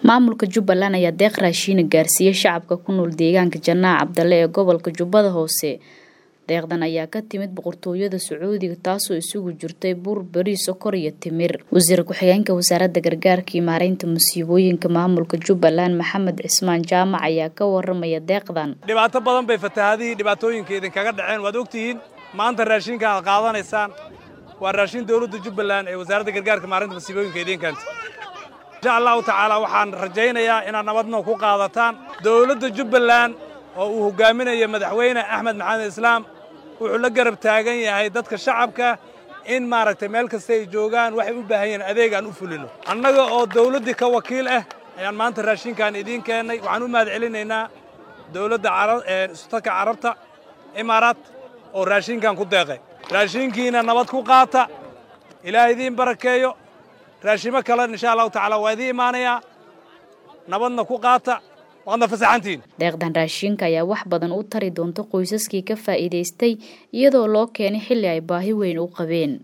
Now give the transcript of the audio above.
maamulka jubbaland ayaa deeq raashiina gaarsiiyey shacabka ku nool deegaanka janaac cabdalle ee gobolka jubbada hoose deeqdan ayaa ka timid boqortooyada sacuudiga taasoo isugu jirtay bur beri sokor iyo timir wasiir ku-xigeenka wasaaradda gargaarka iyo maareynta musiibooyinka maamulka jubbaland maxamed cismaan jaamac ayaa ka waramaya deeqdan dhibaato badan bay fatahaadihii dhibaatooyinka idinkaga dhaceen waad ogtihiin maanta raashinka aad qaadanaysaan waa raashin dowladda jubbaland ee wasaaradda gargaarka maareynta musiibooyinka idiinkeenta insha allahu tacaala waxaan rajaynayaa inaad nabadno ku qaadataan dowladda jubbaland oo uu hogaaminayo madaxweyne axmed maxamed islaam wuxuu la garab taagan yahay dadka shacabka in maaragtay meel kasta ay joogaan waxay u baahan yihiin adeeg aan u fulino annaga oo dawladdii ka wakiil ah ayaan maanta raashinkan idiin keennay waxaan u mahad celinaynaa dowladda sultanka carabta imaaraat oo raashinkan ku deeqay raashinkiina nabad ku qaata ilaah idiin barakeeyo raashimo kale insha allahu tacaala waa idiin imaanayaa nabadna ku qaata waadna fasaxantiin deeqdan raashinka ayaa wax badan u tari doonta qoysaskii ka faa'iidaystay iyadoo loo keenay xilli ay baahi weyn u qabeen